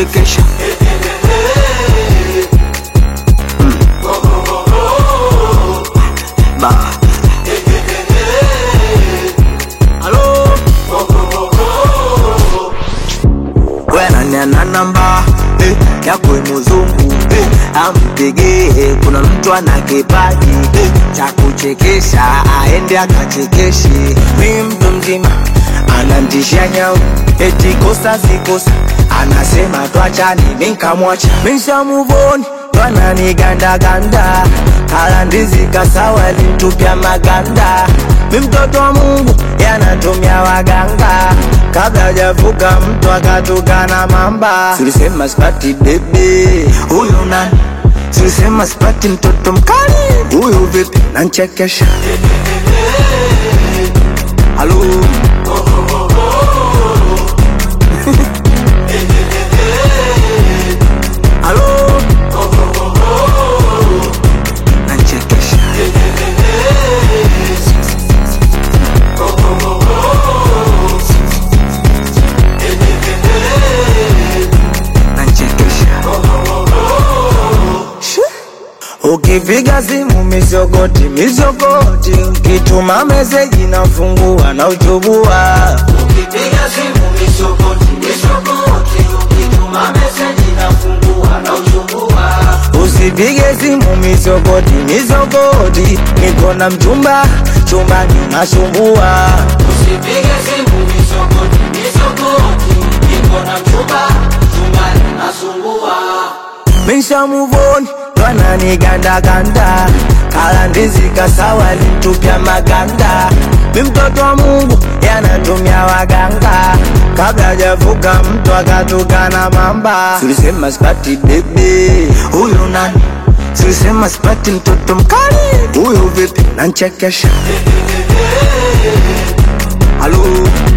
nachekesha Mm. Ba. Halo wenaniana namba eh, yako muzungu eh, ampigie kuna mtu ana kipaji eh, cha kuchekesha aende akachekeshe mi mtu mzima anantisha nyau eti kosa sikosa anasema twachani minkamwacha mishamuvoni twananigandaganda kalandizi kasawa lintupya maganda mi mtoto wa mungu yanatumia waganga kabla hajavuka mtu akatukana mamba tulisema spati bebe huyu nani tulisema spati mtoto mkali huyu vipi nanchekesha halo halo nanchekesha nanchekesha Ukipiga simu mizogoti mizogoti, ukituma meseji nafungua na uchubua. Ukipiga simu mizogoti mizogoti, ukituma meseji nafungua na uchubua. Usipige simu mizogoti mizogoti, niko na mchumba chumbani nasumbua. Usipige simu mizogoti mizogoti, niko na mchumba chumbani nasumbua Misha muvoni twananigandaganda kalandizi kasawa lintupya maganda mi mtoto wa mungu yanatumia waganga kabla hajavuka mtu akatukana mamba tulisema spati bebe huyu nani tulisema spati mtoto mkali huyu vipi nanchekesha halo